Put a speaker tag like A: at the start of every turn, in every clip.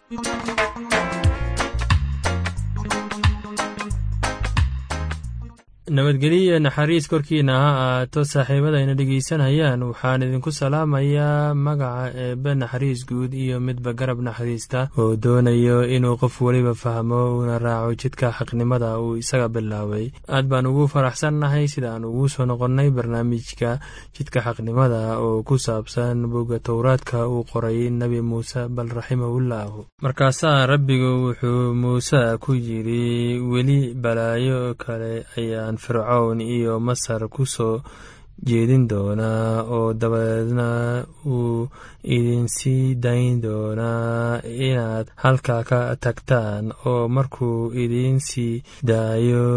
A: nabadgelyo iyo naxariis korkiina ha ahaato saaxiibadayna dhegeysanayaan waxaan idinku salaamayaa magaca eebbe naxariis guud iyo midba garab naxariista oo doonayo inuu qof weliba fahmo uuna raaco jidka xaqnimada uu isaga bilaabay aad baan ugu faraxsannahay sida aan ugu soo noqonnay barnaamijka jidka xaqnimada oo ku saabsan bogga towraadka uu qoray nebi muuse bal raximahullahu markaasaa rabbigu wuxuu muuse ku yidhi weli balaayo kale ayaan fircown iyo masar ku soo jeedin doonaa oo dabadeedna uu idinsii dayn doonaa inaad halka ka tagtaan oo markuu idinsii daayo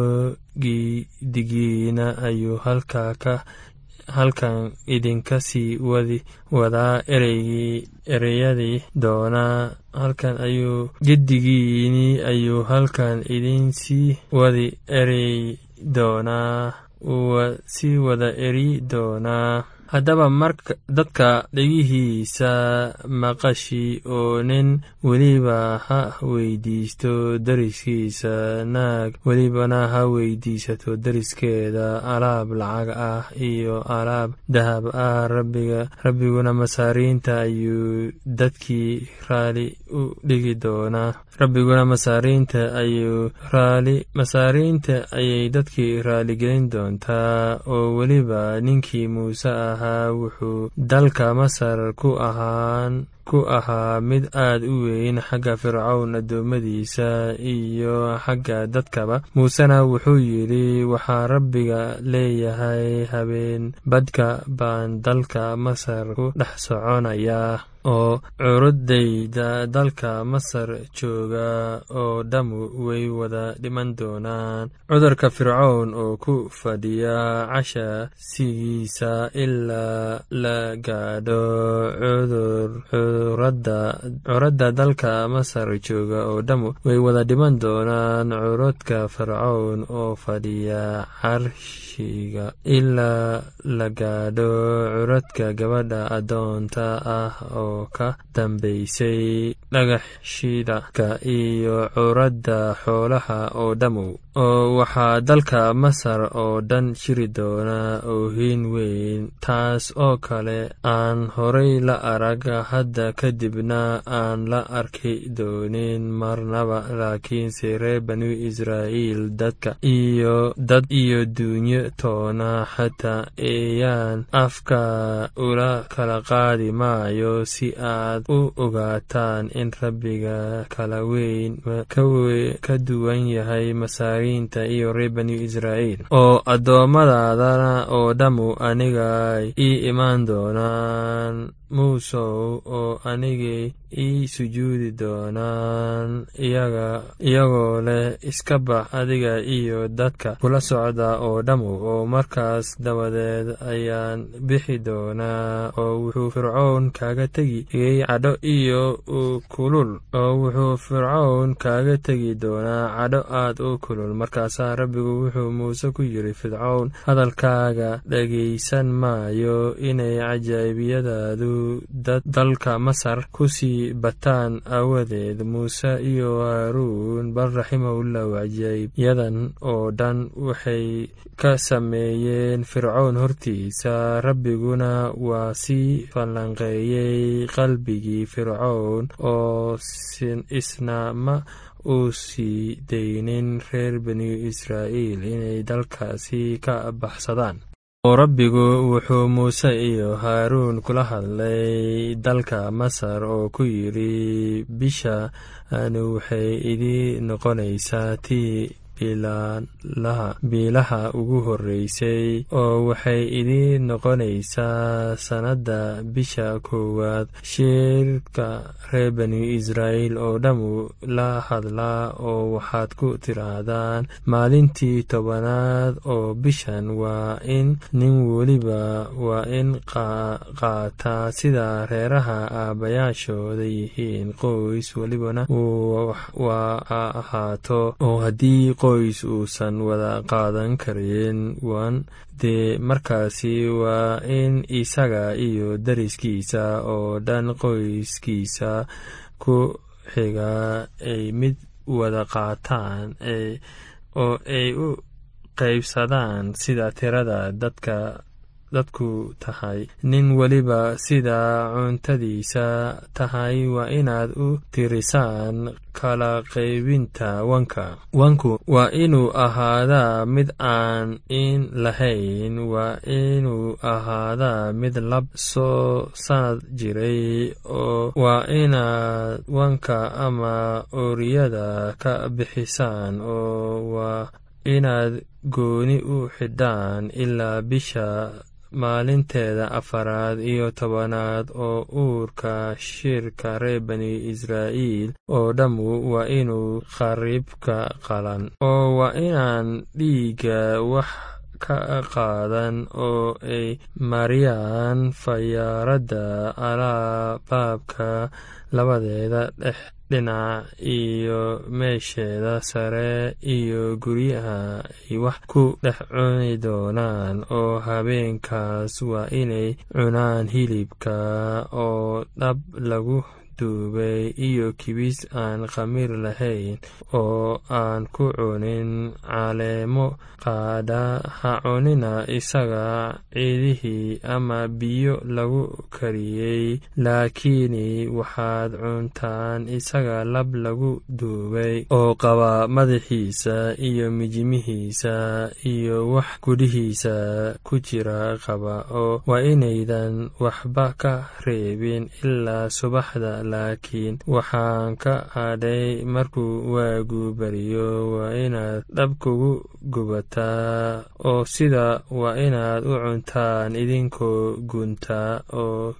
A: gidigiina ayuu halka ka halkan idinka sii wadi wadaa ereygii ereyadii doonaa halkan ayuu gedigiini ayuu halkan idinsii wadi erey doonaa uu sii wada eri doonaa haddaba marka dadka dhegihiisa maqashi oo nin weliba ha weydiisto dariskiisa naag welibana ha weydiisato dariskeeda alaab lacag ah iyo alaab dahab ah rabbiga rabbiguna masaariinta ayuu dadkii raali u dhigi doonaa rabbiguna masaariinta ayuu raali masaariinta ayay dadkii raaligelin doontaa oo weliba ninkii muuse ahaa wuxuu dalka masar ku ahaan ku ahaa mid aad u weyn xagga fircown addoommadiisa iyo xagga dadkaba muusena wuxuu yidhi waxaa rabbiga leeyahay habeen badhka baan dalka masar ku dhex soconayaa oo curudayda dalka masar jooga oo dhammu way wada dhiman doonaan cudurka fircown oo ku fadhiya casha sigiisa ilaa la gaadho cudur curadda dalka masar jooga oo dhammu way wada dhiman doonaan curudka fircown oo fadhiya carshiga ilaa la gaadho curadka gabadha addoonta ah oo ka dambaysay dhagaxshidaka iyo curadda xoolaha oo dhammow oo waxaa dalka masar oo dhan jiri doonaa oohin weyn taas oo kale aan horay la arag hadda kadibna aan la arki doonin marnaba laakiinse reer banu israa'iil dadka iyo dad iyo duunyo toona xataa eeyaan afka ula kala qaadi maayo si aad u ogaataan in rabbiga kala weyn ka duwan yahay masaariinta iyo reer banu israa'iil oo addoommadadana oo dhammu anigay ii imaan doonaan muusow oo anigay ii sujuudi doonaan iyagoo leh iska bax adiga iyo dadka kula socda oo dhammu oo markaas dabadeed ayaan bixi doonaa oo wuxuu fircown kaaga tegi cadho iyo kulul oo wuxuu fircown kaaga tegi doonaa cadho aad u kulul markaasaa rabbigu wuxuu muuse ku yidhi fircown hadalkaaga dhegaysan maayo inay cajaa'ibiyadaadu dalka masar ku sii bataan aawadeed muuse iyo haaruun bal raximahullahu cajaa'ibyadan oo dhan waxay ka sameeyeen fircown hortiisa rabbiguna waa sii falanqeeyey qalbigii fircown oo isna ma uu sii daynin reer banu israa'iil inay dalkaasi ka baxsadaan oo rabbigu wuxuu muuse iyo haaruun kula hadlay dalka masar oo ku yidhi bisha anu waxay idii noqonaysaa tii biilaha ugu horreysay oo waxay idii noqonaysaa sannadda bisha koowaad sheerka reer banu israa'iil oo dhammu la hadlaa oo waxaad ku tidhaahdaan maalintii tobanaad oo bishan waa in nin weliba waa in qaataa sida reeraha aabbayaashooda yihiin qoys welibana waa ahaato oo haddii qoys uusan wada qaadan karin wan dee markaasi waa in isaga iyo dariskiisa oo dhan qoyskiisa ku xiga ay mid wada qaataan oo ay u qaybsadaan sida tirada dadka dadku tahay nin weliba sida cuntadiisa tahay waa inaad u tirisaan kala qaybinta wanka wanku waa inuu ahaadaa mid aan in lahayn waa inuu ahaadaa mid lab soo sanad jiray oo waa inaad wanka ama ooriyada ka bixisaan oo waa inaad gooni u xidhaan ilaa bisha maalinteeda afaraad iyo tobanaad oo uurka shirka reer bani israa'iil oo dhammu waa inuu khariibka qalan oo waa inaan dhiigga wax ka qaadan oo ay mariyaan fayaaradda alaabaabka labadeeda dhex dhinac iyo meesheeda sare iyo guryaha ay wax ku dhex cuni doonaan oo habeenkaas waa inay cunaan hilibka oo dhab lagu duubay iyo kibis aan khamiir lahayn oo aan ku cunin caleemo qaadha ha cunina isaga ciidihii ama biyo lagu kariyey laakiini waxaad cuntaan isaga lab lagu duubay oo qaba madaxiisa iyo mijimihiisa iyo wax gudhihiisa ku jira qaba oo waa inaydan waxba ka reebin ilaa subaxda laakiin waxaan ka hadhay markuu waagu beriyo waa inaad dhab kugu gubataa oo sida waa inaad u cuntaan idinkoo gunta oo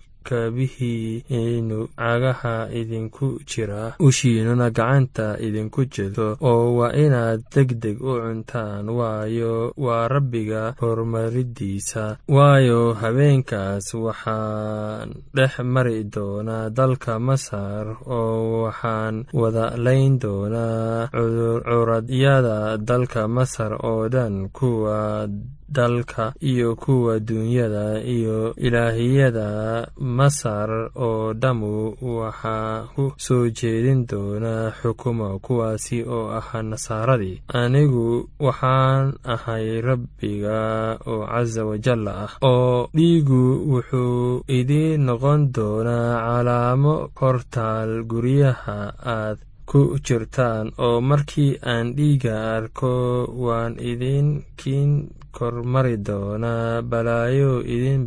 A: kaabihiinu cagaha idinku jira ushiinuna gacanta idinku jirto oo waa inaad deg deg u cuntaan waayo waa rabbiga horumaridiisa waayo habeenkaas waxaan dhex mari doonaa dalka masar oo waxaan wada layn doonaa curadyada dalka masar oo dhan kuwa dalka iyo kuwa duunyada iyo ilaahiyada masar oo dhammu waxaa ku soo jeedin doonaa xukuma kuwaasi oo ahaa nasaaradii anigu waxaan ahay rabbiga oo casa wajalla ah oo dhiigu wuxuu idiin noqon doonaa calaamo hortaal guryaha aad ku jirtaan oo markii aan dhiiga arko waan idinkiin kormari doonaa balaayo idin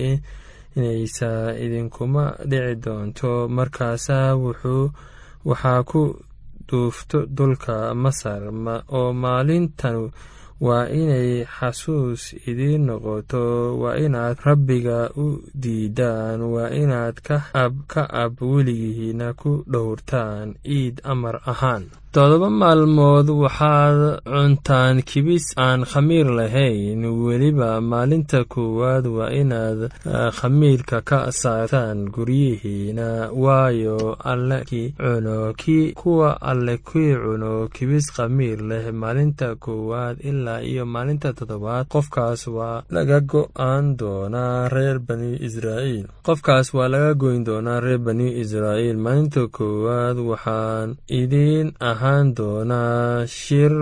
A: baabi'inaysa idinkuma dhici doonto markaasaa wuxuu waxaa ku duufto dhulka masar oo maalintan waa inay xasuus idiin noqoto waa inaad rabbiga u diidaan waa inaad ka ab weligihiina ku dhowrtaan iid amar ahaan toddoba maalmood waxaad cuntaan kibis aan khamiir lahayn weliba maalinta koowaad waa inaad khamiirka ka saartaan guryihiina waayo alle kii cuno kii kuwa alle kii cuno kibis khamiir leh maalinta koowaad ilaa iyo maalinta toddobaad qofkaas waa laga go-aan doonaa reer bani israa'iil qofkaas waa laga goyn doonaa reer bani israa'iil maalinta koowaad waxaan idiin ahaan doonaa shir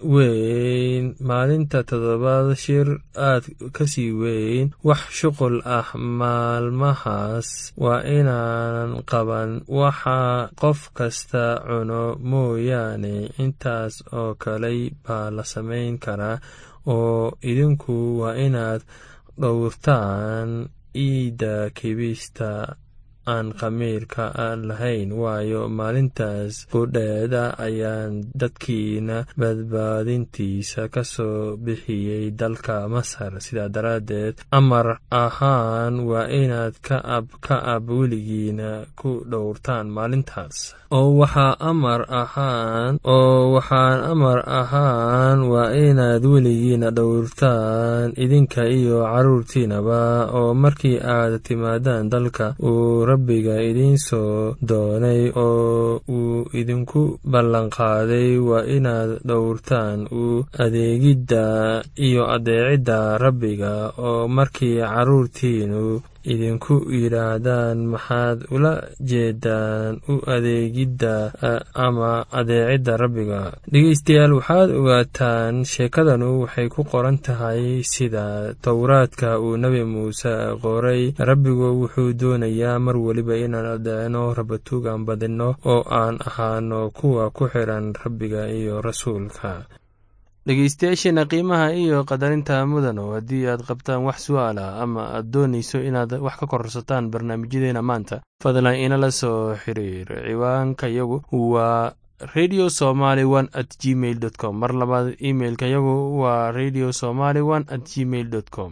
A: weyn maalinta toddobaad shir aad kasii weyn wax shuqul ah maalmahaas waa inaanan qaban waxa qof kasta cuno mooyaane intaas oo kaley baa la samayn karaa oo idinku waa inaad dhowrtaan iidda kibista aan khamiirka lahayn waayo maalintaas qudheeda ayaan dadkiina badbaadintiisa ka soo bixiyey dalka masar sidaa daraaddeed amar ahaan waa inaad ka ab ka ab weligiina ku dhowrtaan maalintaas oo waxaa amar ahaan oo waxaan amar ahaan waa inaad weligiina dhowrtaan idinka iyo carruurtiinaba oo markii aad timaadaan dalka uu rabbiga idiin soo doonay oo uu idinku ballanqaaday waa inaad dhowrtaan u adeegidda iyo adeecidda rabbiga oo markii carruurtiinu idinku yidhaahdaan maxaad ula jeedaan u adeegidda ama adeecidda rabbiga dhegeystayaal waxaad ogaataan sheekadanu waxay ku qoran tahay sida towraadka uu nebi muuse qoray rabbigu wuxuu doonayaa mar weliba inaan adeecno rabatuugan badinno oo aan ahaano kuwa ku xiran rabbiga iyo rasuulka dhegeystayaasheena qiimaha iyo qadarinta mudano haddii aad qabtaan wax su-aala ama aad doonayso inaad wax ka kororsataan barnaamijyadeena maanta fadlan inala soo xiriir ciwaanka yagu waa radio somaly one at gmail dot com mar labaad imailka yagu waa radio somaly one at gmail dot com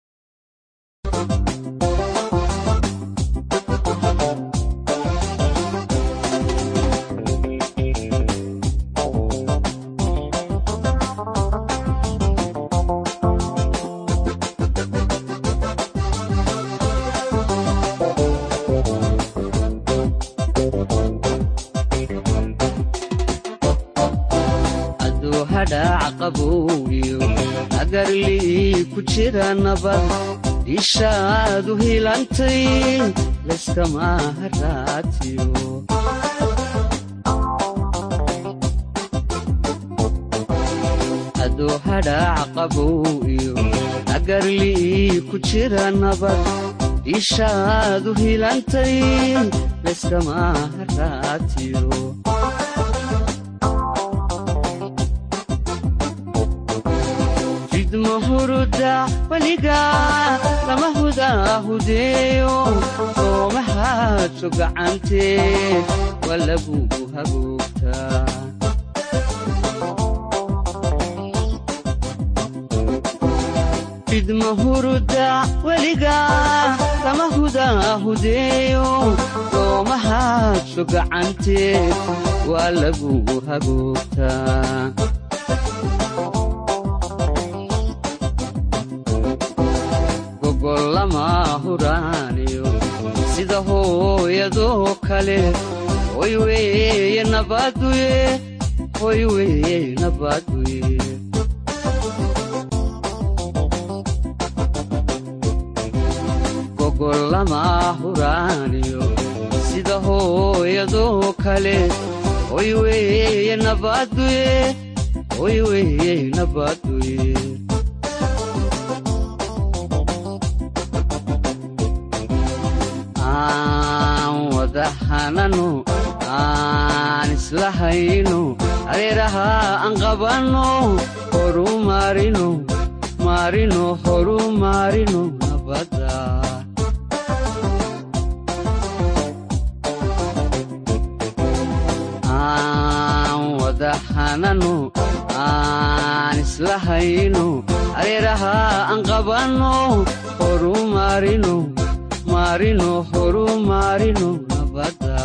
B: agarlii ku jira nabad ishaadu hilantay layskama haraatiyo adoo hadhaac qabow iyo agarlii ku jira nabad ishaadu hilantay layskama haraatiyo huruda weliga lama hudaahudeeyo soomahaadso gacantee waa lagugu hagoogtaa fidma huruda weliga lama hudaahudeeyo soomahaadso gacantee waa lagugu hagoogtaa lama huraaniyo sida hooyadoo kale hoy weeye nabaduye hoy weeye nabaduye gogol lama huraaniyo sida hooyadoo kale hoy weeye nabaduye hoy weeye nabaduye hanano aan isla hayno adeeraha aan qabanno horu maarino maarino horu maarino nabadda aan wada hanano aan isla hayno adeeraha aan qabanno horu maarino maarino horu maarino nabadda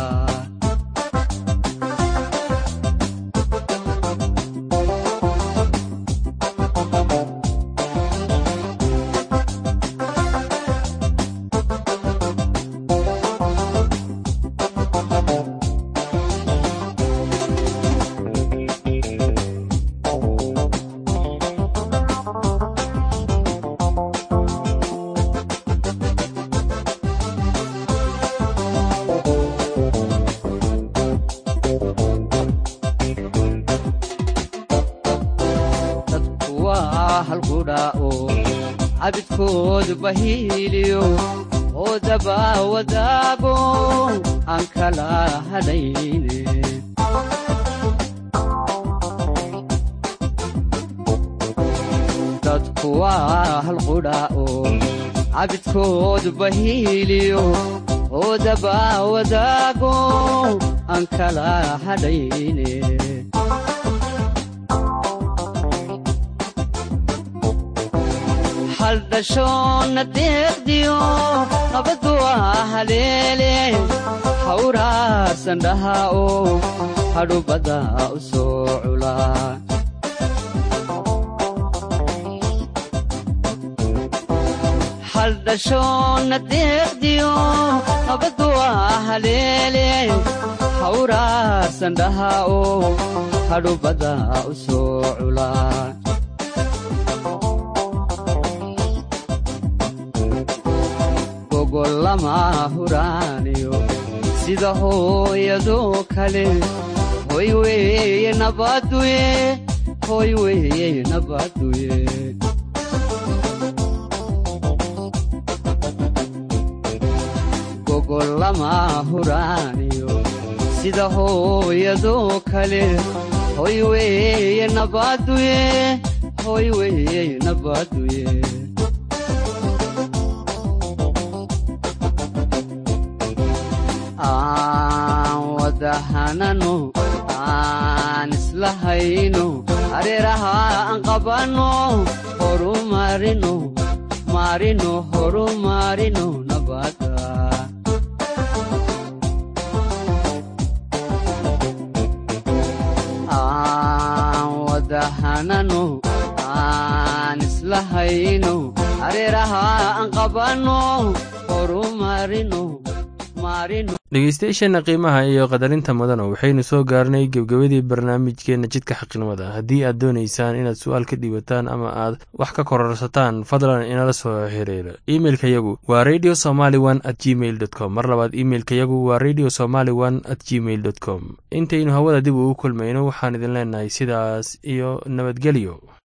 B: cabidkood bahiiliyo oo daba wadaago aan kala hadhayne dadku waa halqudha oo cabidkood bahiiliyo oo daba wadaago aan kala hadhayne haldhashoonna deeqdiyo nabaddu waa haleele hawraarsan dhaha oo hadhubadda u soo culaa haldhashoonna deeqdiyo nabaddu waa haleele hawraarsan dhaha oo hadhubadda u soo culaa lama huraaniyo sida hooyadoo kale hoy weeye nabaduye hoy weeye nabaduye gogol lama huraaniyo sida hooyadoo kale hoy weeye nabaduye hoy weeye nabaduye aan wadahanano aan isla hayno hareeraha aan qabanno horu marino marino horu marino nabada aan wadahanano aan isla hayno hareeraha aan qabanno horu marino
A: dhegeystayaasheenna qiimaha iyo qadarinta mudana waxaynu soo gaarnay gebgabadii barnaamijkeenna jidka xaqnimada haddii aad doonaysaan inaad su-aal ka dhiibataan ama aad wax ka kororsataan fadlan inala soo xiriira imeilka yagu waa radio somaly one at gmail dot com mar labaad imeilka yagu waa radio somaly one at gmail dot com intaynu hawada dib ugu kulmayno waxaan idin leenahay sidaas iyo nabadgelyo